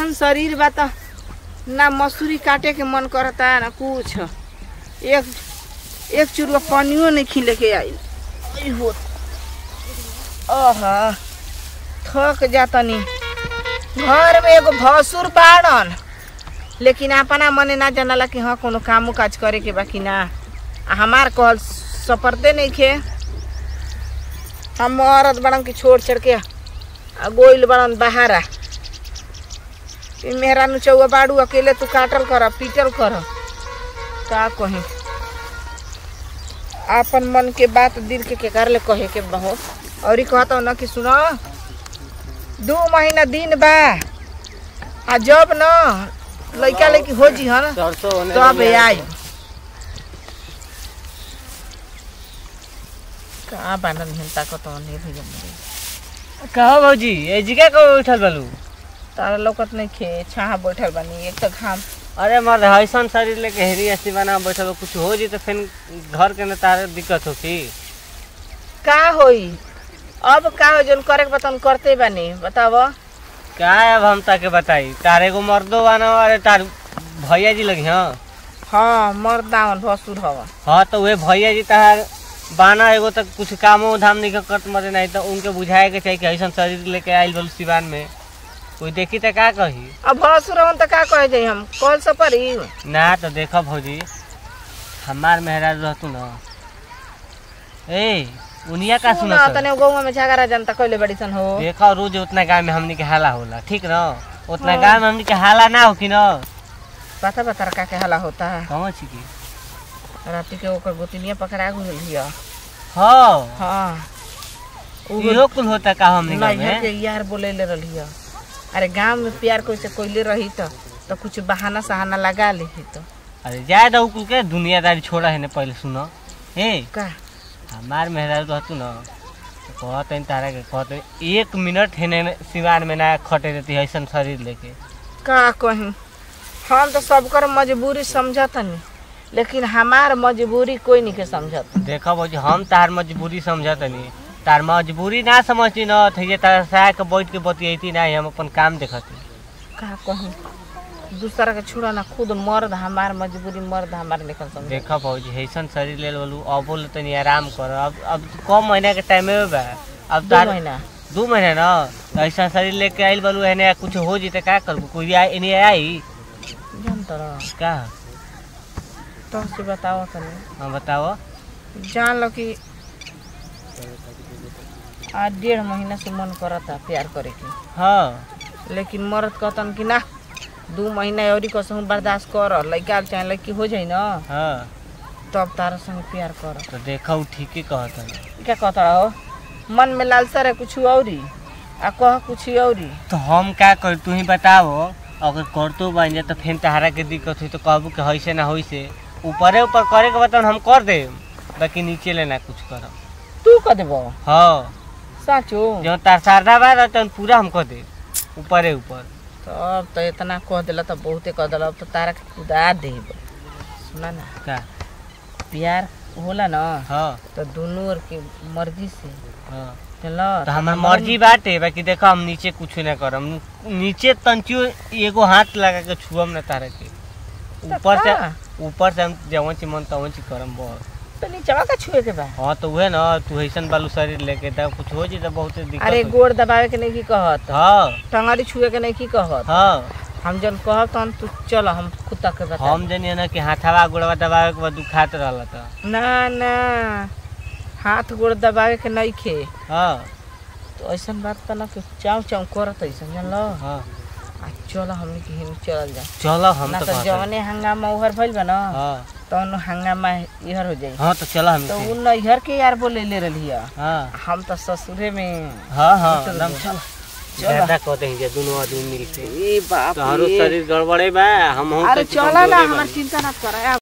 ऐसन शरीर बा त ना मसूरी काटे के मन करता ना कुछ एक एक चुरुआ पानियो नहीं खिले के आइल आई हो आहा थक जातनी घर में एगो भसुर बाड़न लेकिन अपना मने ना जानला कि हाँ कोनो कामो काज करे के बा कि ना आ हमार कहल सपरते नहीं खे हम औरत बड़न के छोड़ छड़ के आ गोइल बड़न बहारा ई मेहरा नु चौआ बाड़ू अकेले तू काटल कर पीटल कर का कही आपन मन के बात दिल के केकर ले कहे के बहुत और कहता ना कि सुनो दू महीना दिन बा आ जब न लइका लइकी हो जी हन सरसों होने तब लगी है। आई का बानन हिन ताकत नहीं भैया मेरे कहो भौजी ए जगह को उठल बालू तारा लौकत नहीं खे छाहा बैठल बानी एक तो घाम अरे मर ऐसन शरीर लेके हेरी ऐसी बना बैठल बा, कुछ हो जी तो फिर घर के न तारे दिक्कत हो की का होई अब का हो जन करे के बतन करते बानी बताव क्या है अब हम ताके बताई तारे को मर्दो बाना अरे तार भैया जी लगी हाँ हाँ मर्दावन भसुर हवा हाँ तो वे भैया जी तार बाना एगो तक कुछ कामो धाम नहीं करत मरे नहीं तो उनके बुझाए के चाहिए कि ऐसा शरीर लेके आइल बोल सिवान में कोई देखी तो का कही अब भसुर हवन त का कहे जाई हम कल से परी ना तो देखो भौजी हमार मेहराज रहतू न ए उनिया का सुनो सुना तने गौवा में झगड़ा जनता कइले बड़ी सन हो देखो रोज उतना गाँव में हमनी के हाला होला ठीक न उतना हाँ। गाँव में हमनी के हाला ना हो कि न पता बता का के हला होता है कहाँ छी की राती के ओकर गोतिनिया पकड़ा गुल हिया हाँ हाँ इहो कुल होता का हमनी गाँव नैहर के में यार बोले ले रही अरे गांव में प्यार कोई से कोइले रही तो तो कुछ बहाना सहाना लगा ली तो अरे जाए दो कुल के दुनियादारी छोड़ा है ने पहले सुनो ए का हमार मेहराज रहतू न तो कहते तारा के कहते एक मिनट है सिवान में ना खटे रहती ऐसा शरीर लेके का कहीं हम तो सबकर मजबूरी समझतनी लेकिन हमार मजबूरी कोई नहीं के समझत देखो बजी हम तार मजबूरी समझत नहीं तार मजबूरी ना समझती न तो ये तार सहाय के बैठ के बतियती ना हम अपन काम देखती का कहीं दूसरा के छोड़ा ना खुद मर्द हमार मजबूरी मर्द हमार निकल समझ देखो भौजी ऐसन शरीर ले बोलू अब बोल तनी आराम कर अब अब कम महीना के टाइम में बा अब दो तार महीना दू महीना ना तो ऐसा शरीर लेके आइल बोलू एने कुछ हो जी तो का करबू कोई आई एने आई जान तर का तो से बताओ तनी हाँ बताओ जान लो कि आज डेढ़ महीना से मन करता प्यार करे के हाँ लेकिन मर्द कहतन कि ना दू महीना और कसहूँ बर्दाश्त कर लड़का चाहे लड़की हो जाई ना हाँ तब तारा संग प्यार कर तो देखो ठीक ही कहत हन। क्या कहता रहो मन में लालसा रहे कुछ औरी आ कह कुछ औरी तो हम क्या कर तू ही बताओ अगर करतो बन जाए तो फिर तहारा के दिक्कत हुई तो कहबू कि होइसे ना होइसे ऊपरे ऊपर करे के बता हम कर दे बाकी नीचे ले ना कुछ करब तू कह देबो हाँ साचो जो तार शारदा बा तो पूरा हम कर दे ऊपरे ऊपर तब तो इतना कह दिला तो बहुते कह दिला अब तो तारा के खुदा देब सुना ना का प्यार होला ना हाँ तो दोनों और की मर्जी से हाँ चलो तो हमार मर्जी बाटे बाकी देखो हम नीचे कुछ ना करम नीचे तंचियो एगो हाथ लगा के छुअम ना तारा के ऊपर से ऊपर से हम जवन ची मन तवन ची करम बहुत तो नीचवा का छुए के बा हाँ तो उहे ना तू ऐसन बालू शरीर लेके तब कुछ हो जी तो बहुत दिक्कत अरे होई। गोड़ दबावे के नहीं की कहत हाँ टंगड़ी छुए के नहीं की कहत हाँ हम जन कहब तहन तू चल हम कुत्ता के बता हम जनिए ना कि हाथवा गोड़वा दबावे के बाद दुखात रहला तो ना ना हाथ गोड़ दबावे के नहीं खे हाँ तो ऐसन बात तो ना कि चाव चाव करत ऐसन जानलो हाँ आ चल हमनी के हिम चल जा चलो हम ना तो तो कहते जवने हंगामा उहर भइल बा ना हाँ तहन हंगामा इहर हो जाई हाँ तो चलो हम तो उ नैहर के यार बोले ले रही हाँ हम तो ससुरे में हाँ हाँ चल, एकदम चल। ज्यादा कहते हैं जे दोनों आदमी मिलके ए बाप तोहरो रे। शरीर गड़बड़े बा हम अरे चला ना हमार चिंता ना कर